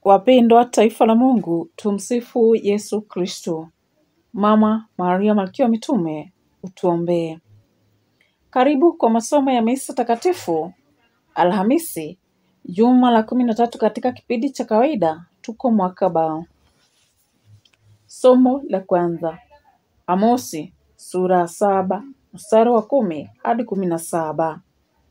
Wapendwa taifa la Mungu, tumsifu Yesu Kristo. Mama Maria Malkia wa Mitume, utuombee. Karibu kwa masomo ya misa takatifu Alhamisi, juma la kumi na tatu katika kipindi cha kawaida. Tuko mwaka bao. Somo la kwanza, Amosi sura ya saba mstari wa kumi hadi kumi na saba.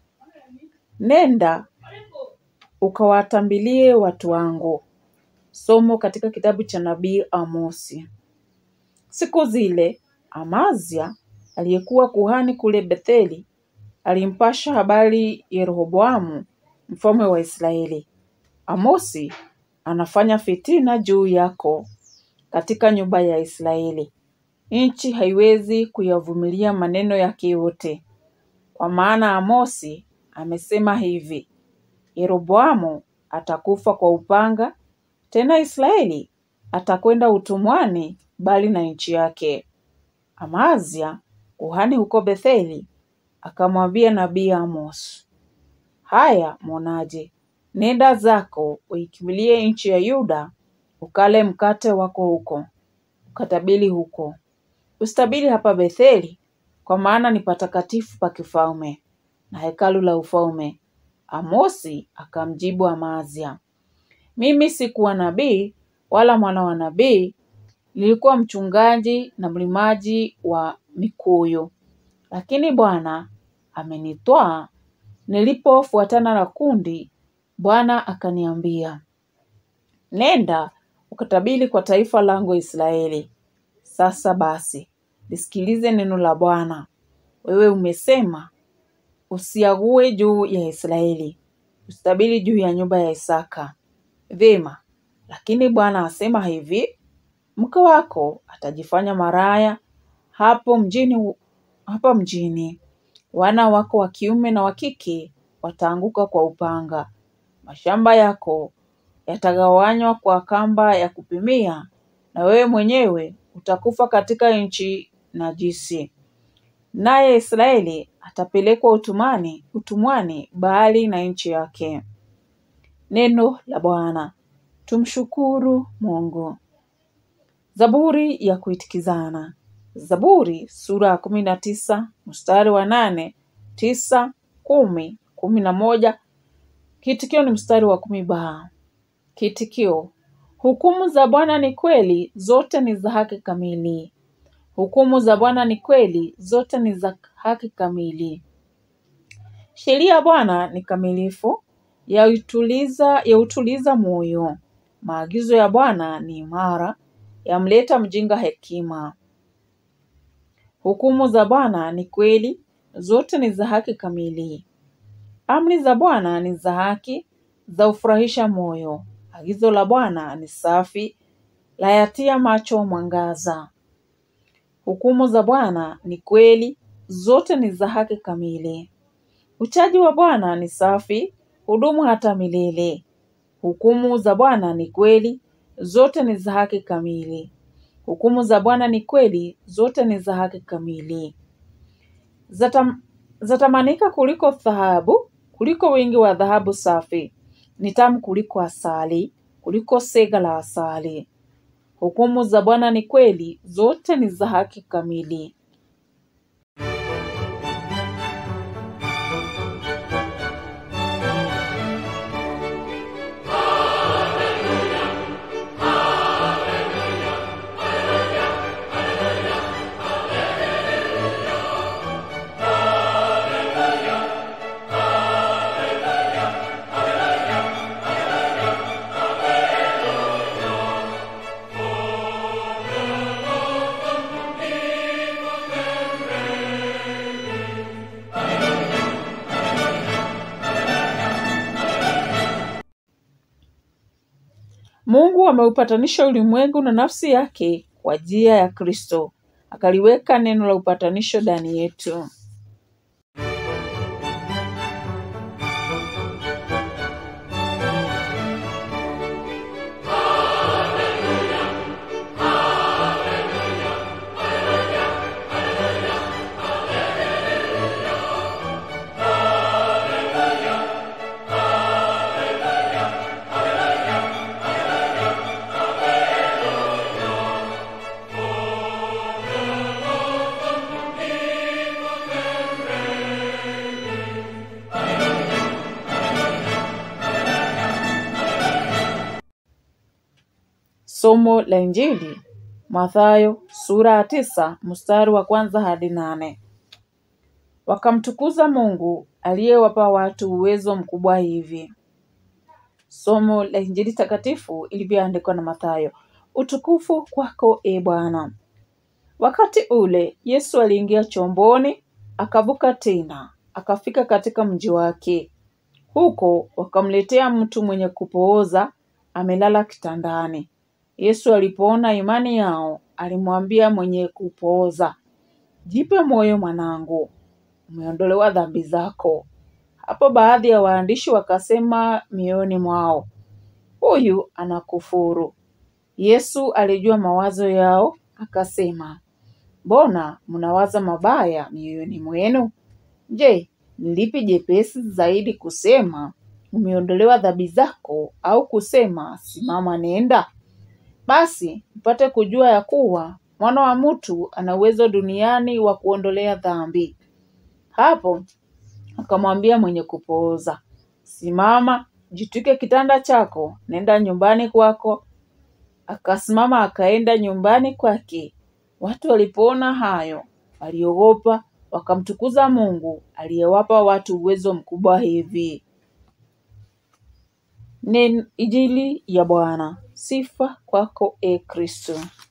Nenda ukawatambilie watu wangu. Somo katika kitabu cha nabii Amosi. Siku zile Amazia aliyekuwa kuhani kule Betheli alimpasha habari Yeroboamu mfalme wa Israeli, Amosi anafanya fitina juu yako katika nyumba ya Israeli. Nchi haiwezi kuyavumilia maneno yake yote, kwa maana Amosi amesema hivi: Yeroboamu atakufa kwa upanga, tena Israeli atakwenda utumwani mbali na nchi yake. Amazia kuhani huko Betheli akamwambia nabii Amos, haya mwonaje, nenda zako uikimbilie nchi ya Yuda, ukale mkate wako huko, ukatabiri huko. Usitabiri hapa Betheli, kwa maana ni patakatifu pa kifalme na hekalu la ufalme. Amosi akamjibu Amazia, mimi sikuwa nabii wala mwana wa nabii, nilikuwa mchungaji na mlimaji wa mikuyu, lakini Bwana amenitwaa nilipofuatana na kundi. Bwana akaniambia, nenda ukatabiri kwa taifa langu Israeli. Sasa basi, lisikilize neno la Bwana. Wewe umesema, usiague juu ya Israeli, usitabiri juu ya nyumba ya Isaka. Vyema, lakini Bwana asema hivi, mke wako atajifanya maraya hapo mjini, hapa mjini. Wana wako wa kiume na wa kike wataanguka kwa upanga. Mashamba yako yatagawanywa kwa kamba ya kupimia, na wewe mwenyewe utakufa katika nchi najisi. Naye Israeli atapelekwa utumani, utumwani mbali na nchi yake. Neno la Bwana. Tumshukuru Mungu. Zaburi ya kuitikizana. Zaburi sura ya kumi na tisa mstari wa nane, tisa, kumi, kumi na moja. Kiitikio ni mstari wa kumi ba. Kiitikio: hukumu za Bwana ni kweli, zote ni za haki kamili. Hukumu za Bwana ni kweli, zote ni za haki kamili. Sheria ya Bwana ni kamilifu, yautuliza yautuliza moyo. Maagizo ya Bwana ni imara, yamleta mjinga hekima. Hukumu za Bwana ni kweli, zote ni za haki kamili. Amri za Bwana ni za haki, za ufurahisha moyo. Agizo la Bwana ni safi, layatia macho mwangaza. Hukumu za Bwana ni kweli, zote ni za haki kamili. Uchaji wa Bwana ni safi, hudumu hata milele. Hukumu za Bwana ni kweli, zote ni za haki kamili. Hukumu za Bwana ni kweli, zote ni za haki kamili. Zatam, zatamanika kuliko dhahabu, kuliko wingi wa dhahabu safi. Ni tamu kuliko asali, kuliko sega la asali. Hukumu za Bwana ni kweli, zote ni za haki kamili. Mungu ameupatanisha ulimwengu na nafsi yake kwa njia ya Kristo, akaliweka neno la upatanisho ndani yetu. Somo la Injili Mathayo sura ya tisa mstari wa kwanza hadi nane. Wakamtukuza Mungu aliyewapa watu uwezo mkubwa hivi. Somo la Injili takatifu ilivyoandikwa na Mathayo. Utukufu kwako e Bwana. Wakati ule Yesu aliingia chomboni, akavuka tena, akafika katika mji wake. Huko wakamletea mtu mwenye kupooza amelala kitandani. Yesu alipoona imani yao, alimwambia mwenye kupooza, jipe moyo mwanangu, umeondolewa dhambi zako. Hapo baadhi ya waandishi wakasema mioyoni mwao, huyu anakufuru. Yesu alijua mawazo yao, akasema, mbona mnawaza mabaya mioyoni mwenu? Je, ni lipi jepesi zaidi kusema umeondolewa dhambi zako, au kusema simama nenda? Basi mpate kujua ya kuwa mwana wa mtu ana uwezo duniani wa kuondolea dhambi. Hapo akamwambia mwenye kupooza, simama, jitwike kitanda chako, nenda nyumbani kwako. Akasimama akaenda nyumbani kwake. Watu walipoona hayo, waliogopa, wakamtukuza Mungu aliyewapa watu uwezo mkubwa hivi. Ni Injili ya Bwana. Sifa kwako e Kristo.